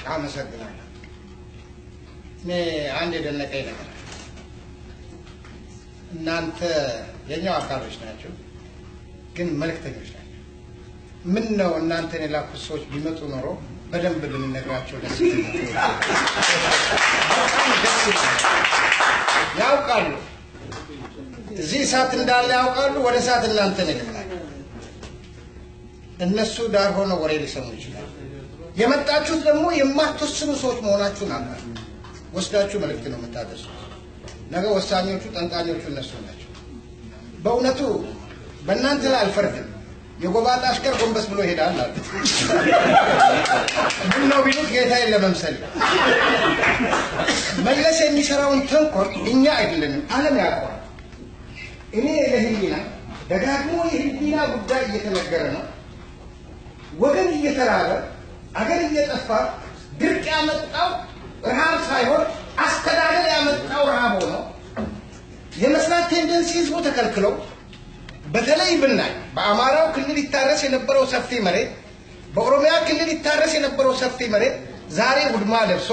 አመሰግናለሁ። እኔ አንድ የደነቀኝ ነገር አለ። እናንተ የኛው አካሎች ናቸው፣ ግን መልእክተኞች ናቸው። ምን ነው እናንተን የላኩት ሰዎች ቢመጡ ኖሮ በደንብ ብንነግራቸው ደስ ይለኛል። በጣም ደስ ይለኛል። ያውቃሉ፣ እዚህ እሳት እንዳለ ያውቃሉ። ወደ እሳት እናንተን ይልካል። እነሱ ዳር ሆነው ወሬ ሊሰሙ ይችላሉ። የመጣችሁት ደግሞ የማትወስኑ ሰዎች መሆናችሁን አውቃለሁ። ወስዳችሁ መልእክት ነው የምታደርሱት። ነገ ወሳኞቹ ጠንቃኞቹ እነሱ ናቸው። በእውነቱ በእናንተ ላይ አልፈርድም። የጎባጣ አሽከር ጎንበስ ብሎ ይሄዳል አሉ። ምን ነው ቢሉት ጌታዬን ለመምሰል መለስ የሚሰራውን ተንኮል እኛ አይደለንም፣ ዓለም ያውቀዋል። እኔ ለህሊና ደጋግሞ የህሊና ጉዳይ እየተነገረ ነው። ወገን እየተራበ አገር እየጠፋ ድርቅ ያመጣው ረሃብ ሳይሆን አስተዳደር ያመጣው ረሃብ ሆኖ የመስራት ቴንደንሲ ህዝቡ ተከልክለው በተለይ ብናይ በአማራው ክልል ይታረስ የነበረው ሰፊ መሬት፣ በኦሮሚያ ክልል ይታረስ የነበረው ሰፊ መሬት ዛሬ ውድማ ለብሶ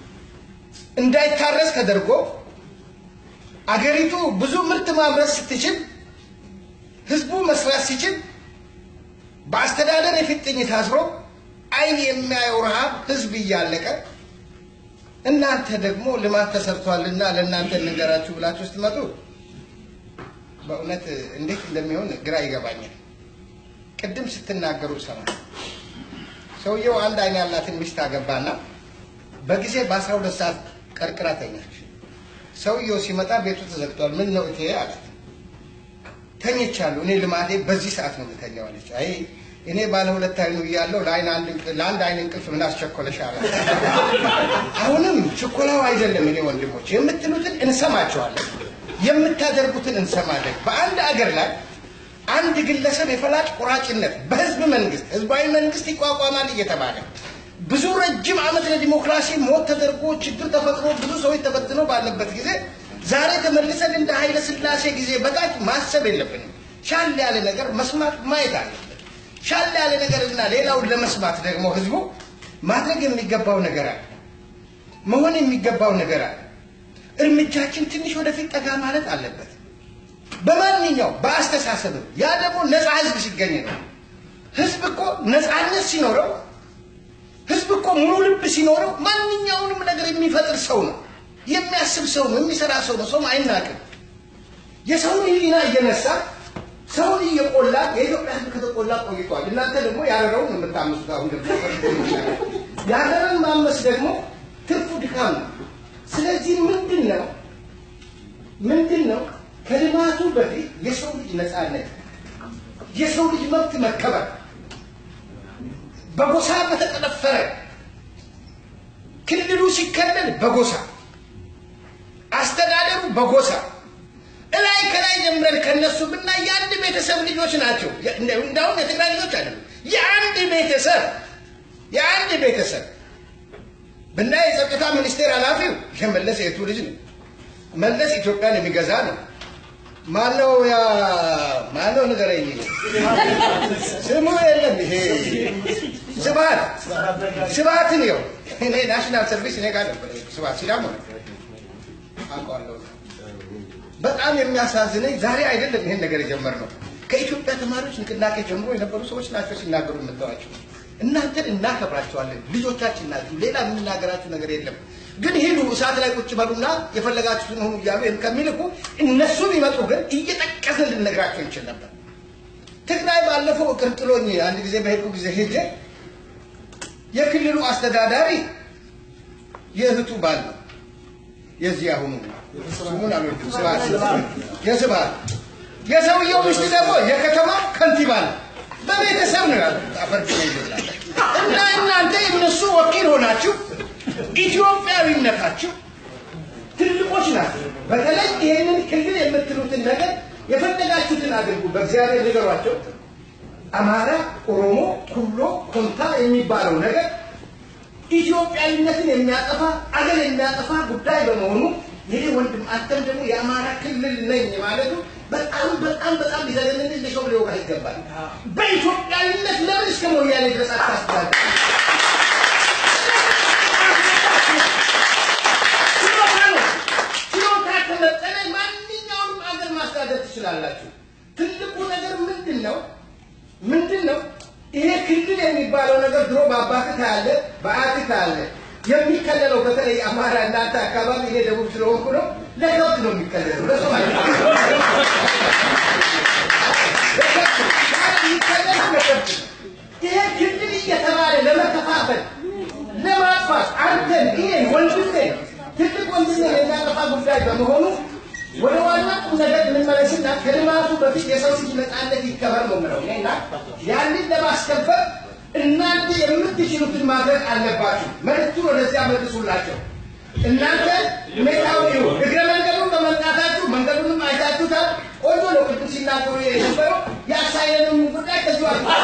እንዳይታረስ ተደርጎ አገሪቱ ብዙ ምርት ማምረት ስትችል ህዝቡ መስራት ሲችል በአስተዳደር የፊጥኝ ታስሮ አይን የሚያየው ረሃብ ህዝብ እያለቀ እናንተ ደግሞ ልማት ተሰርቷልና ለእናንተ እንንገራችሁ ብላችሁ ስትመጡ በእውነት እንዴት እንደሚሆን ግራ ይገባኛል። ቅድም ስትናገሩ ሰማ ሰውየው አንድ አይን ያላትን ሚስት አገባና በጊዜ በአስራ ሁለት ሰዓት ቀርቅራ ተኛች። ሰውየው ሲመጣ ቤቱ ተዘግቷል። ምን ነው እቴ አላት። ተኝቻለሁ፣ እኔ ልማዴ በዚህ ሰዓት ነው የምተኛው አለች። አይ እኔ ባለ ሁለት አይኑ እያለሁ ለአንድ አይን እንቅልፍ ምን አስቸኮለሽ አላት። አሁንም ችኮላው አይደለም። እኔ ወንድሞች የምትሉትን እንሰማቸዋለን፣ የምታደርጉትን እንሰማለን። በአንድ አገር ላይ አንድ ግለሰብ የፈላጭ ቆራጭነት በህዝብ መንግስት ህዝባዊ መንግስት ይቋቋማል እየተባለ ብዙ ረጅም ዓመት ለዲሞክራሲ ሞት ተደርጎ ችግር ተፈጥሮ ብዙ ሰዎች ተበትነው ባለበት ጊዜ ዛሬ ተመልሰን እንደ ኃይለ ስላሴ ጊዜ በታች ማሰብ የለብንም። ሻል ያለ ነገር መስማት ማየት አለብን። ሻል ያለ ነገርና ሌላውን ለመስማት ደግሞ ህዝቡ ማድረግ የሚገባው ነገር አለ፣ መሆን የሚገባው ነገር አለ። እርምጃችን ትንሽ ወደፊት ጠጋ ማለት አለበት። በማንኛው በአስተሳሰብም ያ ደግሞ ነፃ ህዝብ ሲገኝ ነው። ህዝብ እኮ ነፃነት ሲኖረው ህዝብ እኮ ሙሉ ልብ ሲኖረው ማንኛውንም ነገር የሚፈጥር ሰው ነው፣ የሚያስብ ሰው ነው፣ የሚሰራ ሰው ነው። ሰውም አይናቅም። የሰውን ህሊና እየነሳ ሰውን እየቆላ የኢትዮጵያ ህዝብ ከተቆላ ቆይቷል። እናንተ ደግሞ ያረረውን የምታመሱት አሁን ደግሞ ያረረን ማመስ ደግሞ ትርፉ ድካም ነው። ስለዚህ ምንድን ነው ምንድን ነው ከልማቱ በፊት የሰው ልጅ ነፃነት፣ የሰው ልጅ መብት መከበር በጎሳ በተጠነፈረ ክልሉ ሲከለል በጎሳ አስተዳደሩ በጎሳ እላይ ከላይ ጀምረን ከነሱ ብናይ የአንድ ቤተሰብ ልጆች ናቸው። እንዳሁም የትግራይ ልጆች አይደሉም። የአንድ ቤተሰብ የአንድ ቤተሰብ ብናይ የጸጥታ ሚኒስቴር ኃላፊው የመለስ የቱ ልጅ ነው። መለስ ኢትዮጵያን የሚገዛ ነው። ማነው ያ ማነው ንገረኝ። ስሙ የለም ይሄ ስብሀት ስብሀትን ይኸው እኔ ናሽናል ሰርቪስ እኔ ጋር ነበር ስብሀት ሲዳሞ ነው አውቀዋለሁ። በጣም የሚያሳዝነኝ ዛሬ አይደለም ይሄን ነገር የጀመርነው ከኢትዮጵያ ተማሪዎች ንቅናቄ ጀምሮ የነበሩ ሰዎች ናቸው ሲናገሩ የምታዋቸው። እናንተን እናከብራቸዋለን፣ ልጆቻችን ናችሁ። ሌላ የምንናገራችሁ ነገር የለም። ግን ሂዱ እሳት ላይ ቁጭ በሉና የፈለጋችሁትን ሁኑ እያሉ ከሚልኩ እነሱ ቢመጡ ግን እየጠቀስን ልነግራቸው እንችል ነበር። ትግራይ ባለፈው እቅር ጥሎኝ አንድ ጊዜ በሄድኩ ጊዜ ሄጄ የክልሉ አስተዳዳሪ የእህቱ ባል ነው የዚህ አሁኑ ስሙን አልወድም ስብሀት የስብሀት የሰውየው ሚስት ደግሞ የከተማ ከንቲባ ነው። በቤተሰብ ነው ያሉት። አፈርድ ነው ይላል እና እናንተ የእነሱ ወኪል ሆናችሁ ኢትዮጵያዊነታችሁ ትልቆች ናቸው። በተለይ ይህንን ክልል የምትሉትን ነገር የፈለጋችሁትን አድርጉ፣ በእግዚአብሔር ንገሯቸው። አማራ፣ ኦሮሞ፣ ኩሎ፣ ኮንታ የሚባለው ነገር ኢትዮጵያዊነትን የሚያጠፋ አገር የሚያጠፋ ጉዳይ በመሆኑ ይሄ ወንድም አንተም ደግሞ የአማራ ክልል ነኝ ማለቱ በጣም በጣም በጣም ሊዘገንን ሊሾም ሊወጋ ይገባል። በኢትዮጵያዊነት ለምን እስከ ሞያሌ ድረስ አታስባል? ትችላላችሁ። ትልቁ ነገር ምንድን ነው? ምንድን ነው? ይሄ ክልል የሚባለው ነገር ድሮ በአባትህ ካለ በአያትህ ካለ የሚከለለው በተለይ አማራ እናንተ አካባቢ እኔ ደቡብ ስለሆንኩ ነው። ለከብት ነው የሚከለለው ለሰው አይደለም። የሚከለለው ለከብት ነው። ይሄ ክልል እየተባለ ለመከፋፈል ለማጥፋት አንተን እኔን ወንድሜን ትልቅ ወንድሜን የሚያጠፋ ጉዳይ በመሆኑ ወደ ዋና ቁም ነገር እንመለስና ከልማቱ በፊት የሰው ልጅ ነፃነት ይከበር ነው የምለው እኔና ያንን ለማስከበር እናንተ የምትችሉትን ማድረግ አለባችሁ። መልዕክቱን ወደዚያ መልሱላቸው። እናንተ ሁኔታው ይሁን እግረ መንገዱን በመምጣታችሁ መንገዱንም አይታችሁታል። ቆንጆ ነው። ቅድም ሲናገሩ የነበረው ያሳየነውን ጉዳይ ከዚሁ